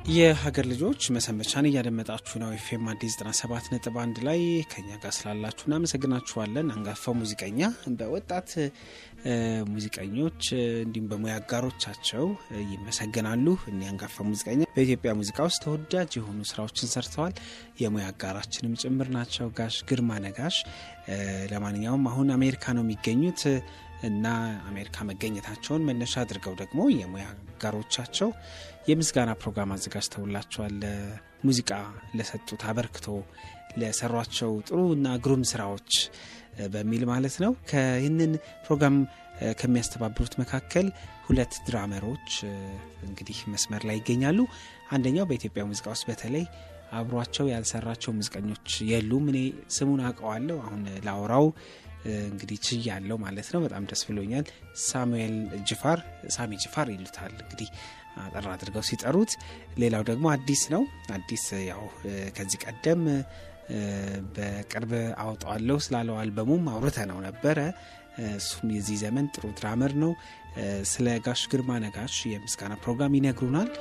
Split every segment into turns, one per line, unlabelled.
የሀገር ልጆች መሰንበቻን እያደመጣችሁ ነው። ኤፍኤም አዲስ 97 ነጥብ አንድ ላይ ከኛ ጋር ስላላችሁ እናመሰግናችኋለን። አንጋፋው ሙዚቀኛ በወጣት ሙዚቀኞች እንዲሁም በሙያ አጋሮቻቸው ይመሰገናሉ። እኒ አንጋፋ ሙዚቀኛ በኢትዮጵያ ሙዚቃ ውስጥ ተወዳጅ የሆኑ ስራዎችን ሰርተዋል። የሙያ አጋራችንም ጭምር ናቸው። ጋሽ ግርማ ነጋሽ ለማንኛውም አሁን አሜሪካ ነው የሚገኙት እና አሜሪካ መገኘታቸውን መነሻ አድርገው ደግሞ የሙያ አጋሮቻቸው የምስጋና ፕሮግራም አዘጋጅተውላቸዋል። ለሙዚቃ ለሰጡት አበርክቶ ለሰሯቸው ጥሩ እና ግሩም ስራዎች በሚል ማለት ነው። ከይህንን ፕሮግራም ከሚያስተባብሩት መካከል ሁለት ድራመሮች እንግዲህ መስመር ላይ ይገኛሉ። አንደኛው በኢትዮጵያ ሙዚቃ ውስጥ በተለይ አብሯቸው ያልሰራቸው ሙዚቀኞች የሉም። እኔ ስሙን አውቀዋለሁ። አሁን ላውራው እንግዲህ ችያለው ማለት ነው። በጣም ደስ ብሎኛል። ሳሙኤል ጅፋር ሳሚ ጅፋር ይሉታል እንግዲህ አጠር አድርገው ሲጠሩት። ሌላው ደግሞ አዲስ ነው። አዲስ ያው ከዚህ ቀደም በቅርብ አወጣዋለሁ ስላለው አልበሙም አውርተ ነው ነበረ። እሱም የዚህ ዘመን ጥሩ ድራመር ነው። ስለ ጋሽ ግርማ ነጋሽ የምስጋና ፕሮግራም ይነግሩናል።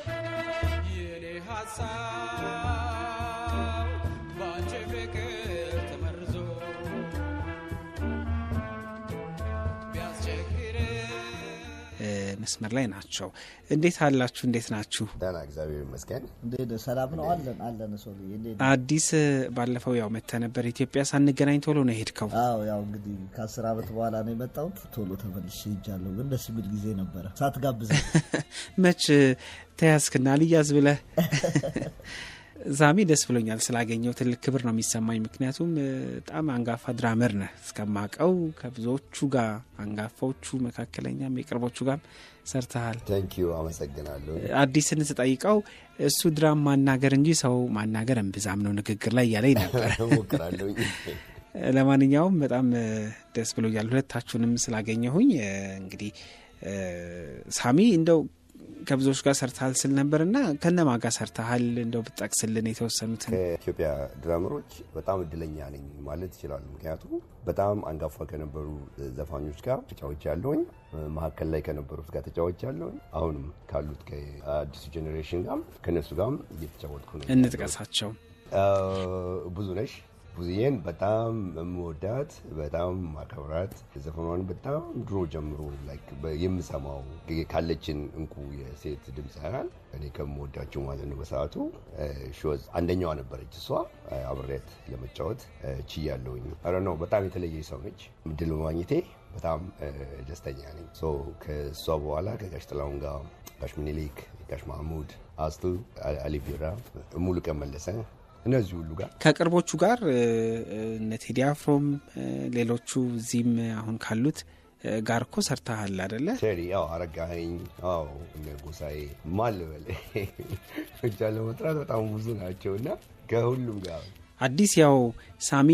መስመር ላይ ናቸው። እንዴት አላችሁ? እንዴት ናችሁ?
ደህና እግዚአብሔር ይመስገን።
እንዴት ሰላም ነው? አለን አለን። ሰው
አዲስ ባለፈው ያው መተ ነበር ኢትዮጵያ ሳንገናኝ ቶሎ ነው የሄድከው።
አዎ ያው እንግዲህ ከአስር ዓመት በኋላ ነው የመጣሁት። ቶሎ ተመልሼ ሄጃለሁ። ግን ደስ የሚል ጊዜ ነበረ ሳትጋብዘ
መች ተያዝክና ልያዝ ብለህ ዛሚ ደስ ብሎኛል ስላገኘው ትልቅ ክብር ነው የሚሰማኝ። ምክንያቱም በጣም አንጋፋ ድራመር ነህ እስከማቀው ከብዙዎቹ ጋር አንጋፋዎቹ፣ መካከለኛም የቅርቦቹ ጋር ሰርተሃል።
ቴንኪዩ አመሰግናለሁ።
አዲስን ስጠይቀው እሱ ድራም ማናገር እንጂ ሰው ማናገር እምብዛም ነው ንግግር ላይ እያለኝ ነበር።
ሞክራለሁ።
ለማንኛውም በጣም ደስ ብሎኛል ሁለታችሁንም ስላገኘሁኝ። እንግዲህ ሳሚ እንደው ከብዙዎች ጋር ሰርተሃል ስል ነበር እና ከነማ ጋር ሰርተሃል? እንደው ብጠቅስልን የተወሰኑትን።
ከኢትዮጵያ ድራመሮች በጣም እድለኛ ነኝ ማለት ይችላሉ። ምክንያቱም በጣም አንጋፋ ከነበሩ ዘፋኞች ጋር ተጫዎች ያለውኝ፣ መካከል ላይ ከነበሩት ጋር ተጫዎች ያለውኝ፣ አሁንም ካሉት ከአዲሱ ጄኔሬሽን ጋር ከነሱ ጋርም እየተጫወትኩ ነው።
እንጥቀሳቸው።
ብዙ ነሽ ብዙዬን በጣም የምወዳት በጣም ማከብራት ዘፈኗን በጣም ድሮ ጀምሮ የምሰማው ካለችን እንቁ የሴት ድምፅ ያህል እኔ ከምወዳቸው ማለት ነው። በሰዓቱ ሾዝ አንደኛዋ ነበረች። እሷ አብሬያት ለመጫወት ችያለሁኝ። ኧረ ነው በጣም የተለየ ሰው ነች። እድል በማግኘቴ በጣም ደስተኛ ነኝ። ከእሷ በኋላ ከጋሽ ጥላሁን ጋር ጋሽ ምኒልክ፣ ጋሽ ማህሙድ፣ አስቱ አሊ ቢራ፣ ሙሉቀን መለሰ እነዚህ ሁሉ ጋር
ከቅርቦቹ ጋር እነ ቴዲ አፍሮም ሌሎቹ እዚህም አሁን ካሉት ጋር እኮ ሰርተሃል አደለ?
ቴዲ ያው አረጋኸኝ፣ አዎ እነ ጎሳዬ ማልበል ብቻ ለመጥራት በጣም ብዙ ናቸው እና ከሁሉም ጋር
አዲስ ያው ሳሚ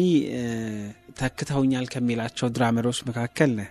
ተክተውኛል ከሚላቸው ድራመሮች መካከል ነህ።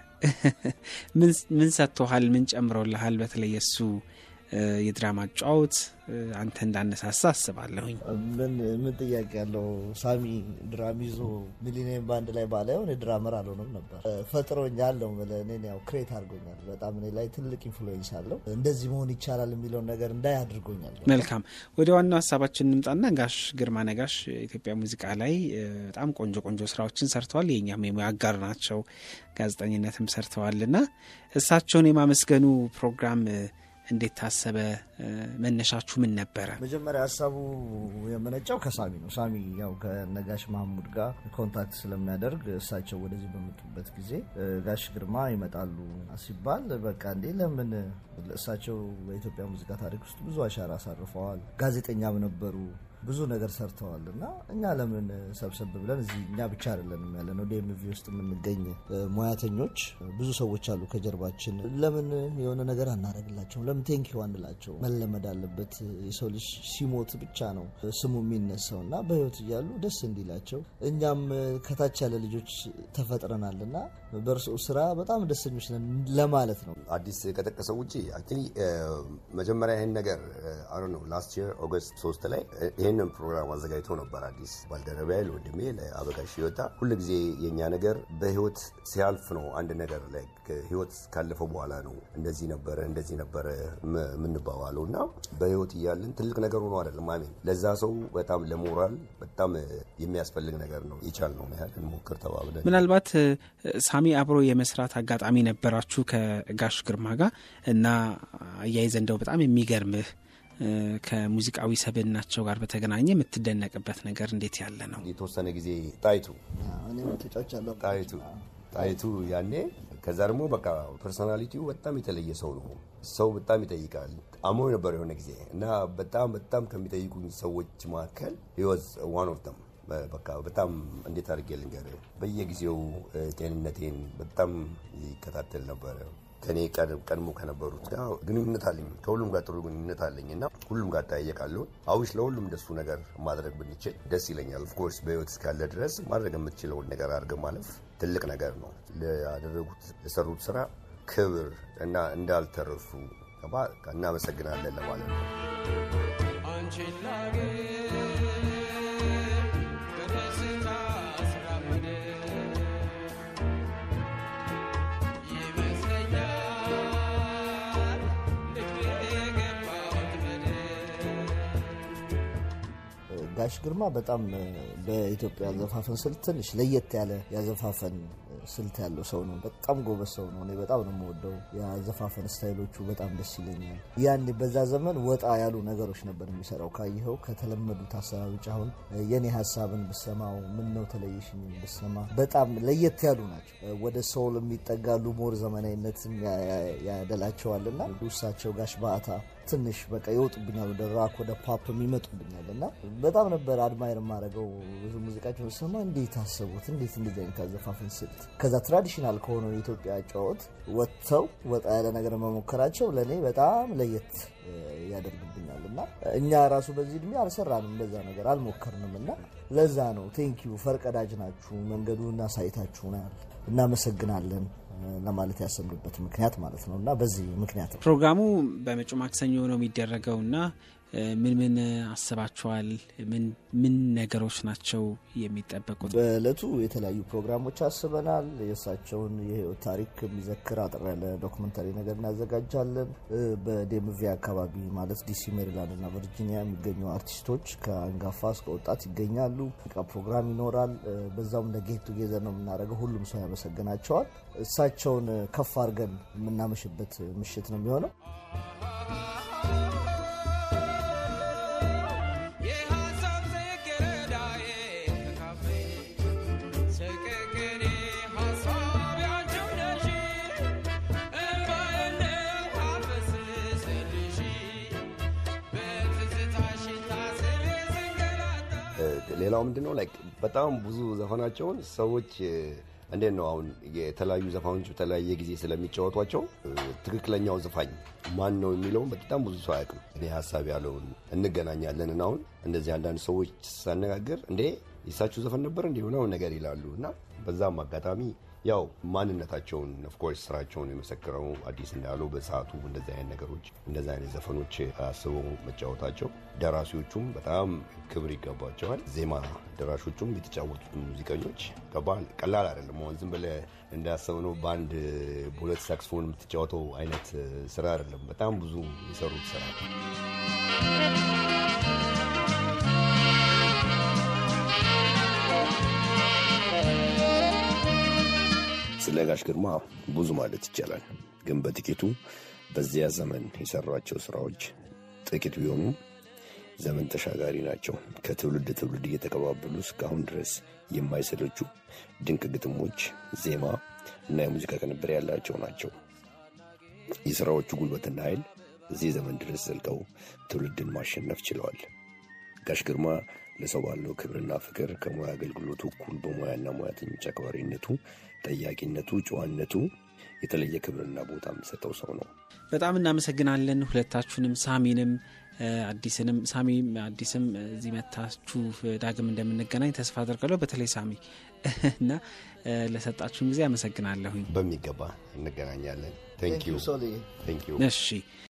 ምን ሰጥቶሃል? ምን ጨምሮልሃል? በተለይ እሱ የድራማ ጫወት አንተ እንዳነሳሳ አስባለሁኝ።
ምን ምን ጥያቄ ያለው ሳሚ ድራም ይዞ ሚሊኒየም ባንድ ላይ ባላየው እኔ ድራመር አልሆንም ነበር። ፈጥሮኛል ነው የምልህ። እኔን ያው ክሬት አድርጎኛል። በጣም እኔ ላይ ትልቅ ኢንፍሉዌንስ አለው። እንደዚህ መሆን ይቻላል የሚለውን ነገር እንዳይ አድርጎኛል።
መልካም፣ ወደ ዋናው ሀሳባችን እንምጣና ጋሽ ግርማ ነጋሽ ኢትዮጵያ ሙዚቃ ላይ በጣም ቆንጆ ቆንጆ ስራዎችን ሰርተዋል። የእኛም የሙያ አጋር ናቸው። ጋዜጠኝነትም ሰርተዋልና እሳቸውን የማመስገኑ ፕሮግራም እንዴት ታሰበ? መነሻችሁ ምን ነበረ?
መጀመሪያ ሀሳቡ የመነጫው ከሳሚ ነው። ሳሚ ያው ከነጋሽ ማህሙድ ጋር ኮንታክት ስለሚያደርግ እሳቸው ወደዚህ በመጡበት ጊዜ ጋሽ ግርማ ይመጣሉ ሲባል በቃ እንዴ ለምን እሳቸው በኢትዮጵያ ሙዚቃ ታሪክ ውስጥ ብዙ አሻራ አሳርፈዋል። ጋዜጠኛም ነበሩ ብዙ ነገር ሰርተዋል እና እኛ ለምን ሰብሰብ ብለን እዚህ እኛ ብቻ አይደለንም ያለ ነው ዲኤምቪ ውስጥ የምንገኝ ሙያተኞች ብዙ ሰዎች አሉ ከጀርባችን። ለምን የሆነ ነገር አናደርግላቸውም? ለምን ቴንኪው አንላቸው? መለመድ አለበት። የሰው ልጅ ሲሞት ብቻ ነው ስሙ የሚነሳው እና በህይወት እያሉ ደስ እንዲላቸው እኛም ከታች ያለ ልጆች ተፈጥረናል እና በእርሶ ስራ በጣም ደስተኞች ነን ለማለት ነው።
አዲስ ከጠቀሰው ውጭ አክቹዋሊ መጀመሪያ ይህን ነገር አሮ ነው ላስት የር ኦገስት ሶስት ላይ ይህን ይህንን ፕሮግራም አዘጋጅቶ ነበር አዲስ ባልደረቢያ ለወንድሜ ለአበጋሽ ሲወጣ ሁልጊዜ የእኛ ነገር በህይወት ሲያልፍ ነው። አንድ ነገር ላይ ህይወት ካለፈው በኋላ ነው እንደዚህ ነበረ እንደዚህ ነበረ የምንባባለው እና በህይወት እያለን ትልቅ ነገር ሆኖ አይደለም። አሜን ለዛ ሰው በጣም ለሞራል በጣም የሚያስፈልግ ነገር ነው። የቻልነው ያህል እንሞክር ተባብለን
ምናልባት ሳሚ አብሮ የመስራት አጋጣሚ ነበራችሁ ከጋሽ ግርማ ጋር እና አያይዘ እንደው በጣም የሚገርምህ ከሙዚቃዊ ሰብዕናቸው ጋር በተገናኘ የምትደነቅበት ነገር እንዴት ያለ ነው?
የተወሰነ ጊዜ ጣይቱ
እኔም ተጫውቻለሁ።
ጣይቱ ጣይቱ ያኔ ከዛ ደግሞ በቃ ፐርሶናሊቲው በጣም የተለየ ሰው ነው። ሰው በጣም ይጠይቃል። አሞ ነበር የሆነ ጊዜ እና በጣም በጣም ከሚጠይቁኝ ሰዎች መካከል ህይወት ዋን ኦፍ ተም በቃ በጣም እንዴት አድርጌ ልንገርህ፣ በየጊዜው ጤንነቴን በጣም ይከታተል ነበረ። ከኔ ቀድሞ ከነበሩት ጋር ግንኙነት አለኝ። ከሁሉም ጋር ጥሩ ግንኙነት አለኝ እና ሁሉም ጋር እጠያየቃለሁ። አዊሽ ለሁሉም እንደሱ ነገር ማድረግ ብንችል ደስ ይለኛል። ኦፍኮርስ በህይወት እስካለ ድረስ ማድረግ የምትችለውን ነገር አድርገህ ማለፍ ትልቅ ነገር ነው። ያደረጉት የሰሩት ስራ ክብር እና እንዳልተረሱ እናመሰግናለን ለማለት ነው።
ጋሽ ግርማ በጣም በኢትዮጵያ አዘፋፈን ስልት ትንሽ ለየት ያለ ያዘፋፈን ስልት ያለው ሰው ነው። በጣም ጎበዝ ሰው ነው። እኔ በጣም ነው የምወደው። የአዘፋፈን ስታይሎቹ በጣም ደስ ይለኛል። ያን በዛ ዘመን ወጣ ያሉ ነገሮች ነበር የሚሰራው። ካየኸው ከተለመዱት ሀሳብ ውጭ አሁን የኔ ሀሳብን ብሰማው ምን ነው ተለየሽኝ ብሰማ በጣም ለየት ያሉ ናቸው። ወደ ሶል የሚጠጋሉ ሞር ዘመናዊነትም ያደላቸዋል እና ውሳቸው ጋሽ በአታ ትንሽ በቃ ይወጡብኛል፣ ወደ ራክ ወደ ፓፕ የሚመጡብኛል እና በጣም ነበር አድማየር የማደርገው። ብዙ ሙዚቃቸውን ስሰማ እንዴት አሰቡት፣ እንዴት እንደዚህ አይነት አዘፋፈን ስልት ከዛ ትራዲሽናል ከሆነው የኢትዮጵያ ጨዋወት ወጥተው ወጣ ያለ ነገር መሞከራቸው ለእኔ በጣም ለየት ያደርግብኛል እና እኛ ራሱ በዚህ እድሜ አልሰራንም፣ እንደዛ ነገር አልሞከርንም እና ለዛ ነው ቴንኪዩ ፈርቀዳጅ ናችሁ፣ መንገዱን አሳይታችሁናል፣ እናመሰግናለን ለማለት ያሰብንበት ምክንያት ማለት ነው እና በዚህ ምክንያት ነው
ፕሮግራሙ በመጪው ማክሰኞ ነው የሚደረገው እና ምን ምን አስባችኋል? ምን ነገሮች ናቸው የሚጠበቁት?
በእለቱ የተለያዩ ፕሮግራሞች አስበናል። የእሳቸውን የህይወት ታሪክ የሚዘክር አጠር ያለ ዶክመንታሪ ነገር እናዘጋጃለን። በዴምቪ አካባቢ ማለት ዲሲ፣ ሜሪላንድ እና ቨርጂኒያ የሚገኙ አርቲስቶች ከአንጋፋ እስከ ወጣት ይገኛሉ። ፕሮግራም ይኖራል። በዛውም ለጌት ቱጌዘር ነው የምናደርገው። ሁሉም ሰው ያመሰግናቸዋል። እሳቸውን ከፍ አድርገን የምናመሽበት ምሽት ነው የሚሆነው።
ሌላው ምንድን ነው ላይክ በጣም ብዙ ዘፈናቸውን ሰዎች እንዴት ነው አሁን የተለያዩ ዘፋኞች በተለያየ ጊዜ ስለሚጫወቷቸው ትክክለኛው ዘፋኝ ማን ነው የሚለውን በጣም ብዙ ሰው አያውቅም። እኔ ሀሳብ ያለውን እንገናኛለን እና አሁን እንደዚህ አንዳንድ ሰዎች ሳነጋግር እንዴ የሳችሁ ዘፈን ነበር እንዲህ ሆነው ነገር ይላሉ እና በዛም አጋጣሚ ያው ማንነታቸውን ኦፍኮርስ ስራቸውን የመሰክረው አዲስ እንዳለው በሰዓቱ እንደዚህ አይነት ነገሮች እንደዚህ አይነት ዘፈኖች አስበው መጫወታቸው ደራሲዎቹም በጣም ክብር ይገባቸዋል። ዜማ ደራሾቹም የተጫወቱት ሙዚቀኞች ከባል ቀላል አይደለም። አሁን ዝም ብለህ እንዳሰብነው በአንድ በሁለት ሳክስፎን የምትጫወተው አይነት ስራ አይደለም። በጣም ብዙ የሰሩት ስራ ስለ ጋሽ ግርማ ብዙ ማለት ይቻላል፣ ግን በጥቂቱ በዚያ ዘመን የሰሯቸው ስራዎች ጥቂት ቢሆኑ ዘመን ተሻጋሪ ናቸው። ከትውልድ ትውልድ እየተቀባበሉ እስካሁን ድረስ የማይሰለቹ ድንቅ ግጥሞች፣ ዜማ እና የሙዚቃ ቅንብር ያላቸው ናቸው። የሥራዎቹ ጉልበትና ኃይል እዚህ ዘመን ድረስ ዘልቀው ትውልድን ማሸነፍ ችለዋል። ጋሽ ግርማ ለሰው ባለው ክብርና ፍቅር ከሙያ አገልግሎቱ እኩል በሙያና ሙያተኞች አክባሪነቱ፣ ጠያቂነቱ፣ ጨዋነቱ የተለየ ክብርና ቦታ የሚሰጠው ሰው ነው።
በጣም እናመሰግናለን ሁለታችሁንም፣ ሳሚንም አዲስንም። ሳሚ አዲስም እዚህ መታችሁ ዳግም እንደምንገናኝ ተስፋ አደርጋለሁ። በተለይ ሳሚ እና ለሰጣችሁን ጊዜ አመሰግናለሁኝ።
በሚገባ እንገናኛለን። ቴንክ ዩ።
ሶሊ
ቴንክ ዩ።
እሺ